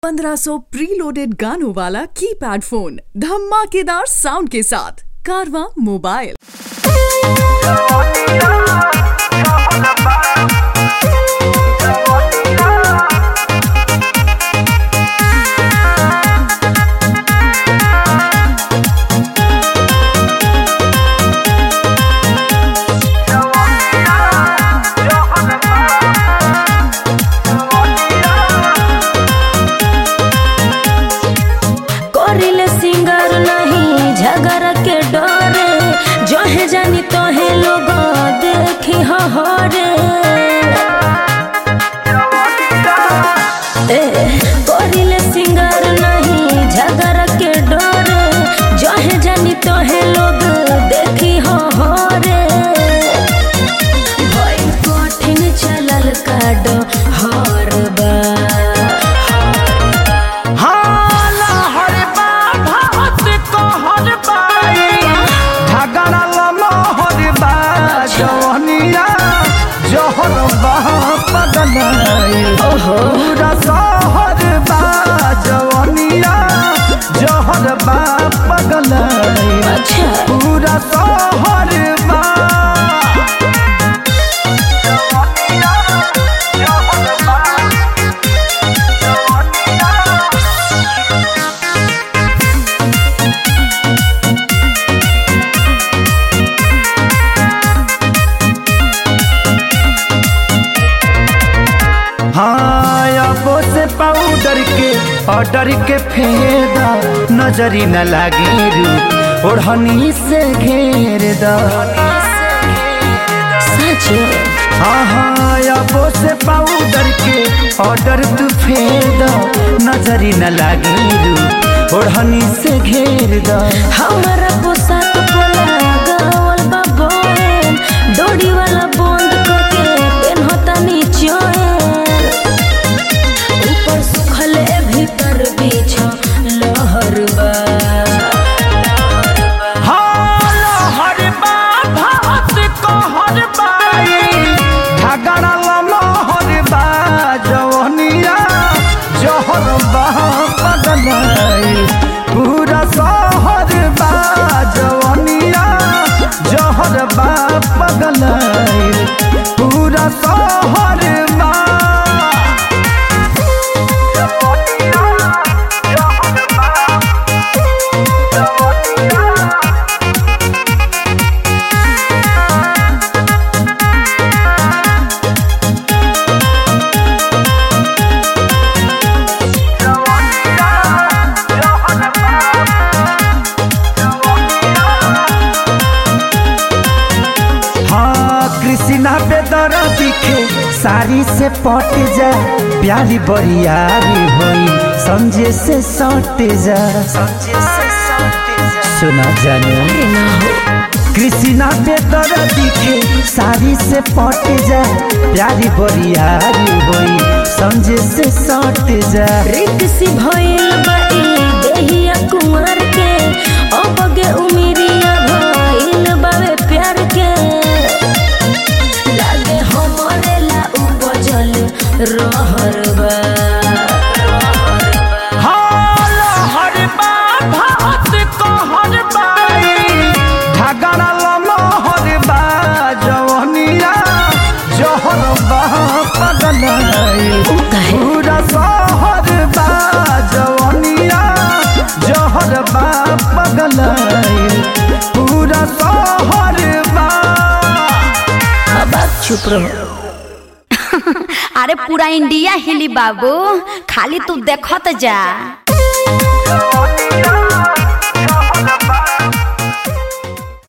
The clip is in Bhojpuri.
1500 प्रीलोडेड गानों वाला कीपैड फोन धमाकेदार साउंड के साथ कारवा मोबाइल करिले सिंगर नहीं झगड़ के डरे जहे जानी तोहे लोग देखी हरे ए, करिले सिंगर नहीं झगड़ के डरे जहे जानी तोहे लोग देखी हरे भई कठिन चलल काडो हर बा हाला हर बा भात को हर बाई झगड़ा ललो हर बा जवनिया जहर बा पगलाई पूरा सहर बा जवनिया जहर बा पगलाई अच्छा पूरा सहर बा जवनिया जहर बा हाँ अबो से पाउडर के ऑर्डर के फेदा नजरी न लागे रू ओढ़नी से घेर दा सच हाँ हाँ अबो से पाउडर के ऑर्डर तू फेदा नजरी न लागे रू ओढ़नी से घेर दा हमारा पोशाक पोला गावल बा बोहेन डोरी वाला बंद करके पेनहता नीचोएन ऊपर सुखले भीतर बीछ लहर बा हर बा भात को हर बाई झगड़ा ललो हर बा जवनिया जहर बा पगलाई पूरा सहर बा जवनिया जहर बा पगलाई पूरा सहर बा जवनिया जहर बा जवनिया हाँ कृष्णा बेदर दिखे साड़ी से पट जा प्यारी बरियारी होई समझे से सट जा सुना जानो ना हो कृष्णा बेदर दिखे साड़ी से पट जा प्यारी बरियारी होई समझे से सट जा रित सी भइल बा ई देहिया कुंवर के अबगे उमिरिया भइल बावे प्यार के लागे हमरे ला उपजल रहर बा हाल हर बा भात को हर बाई झगड़ा ललो हर बा जवनिया जहर बा पगलाई उ काहे? पूरा सहर बा जवनिया जहर बा पगलाई पूरा सहर बा अब आप चुप रहो अरे पूरा इंडिया हिली बाबू खाली तू देखत जा जवनिया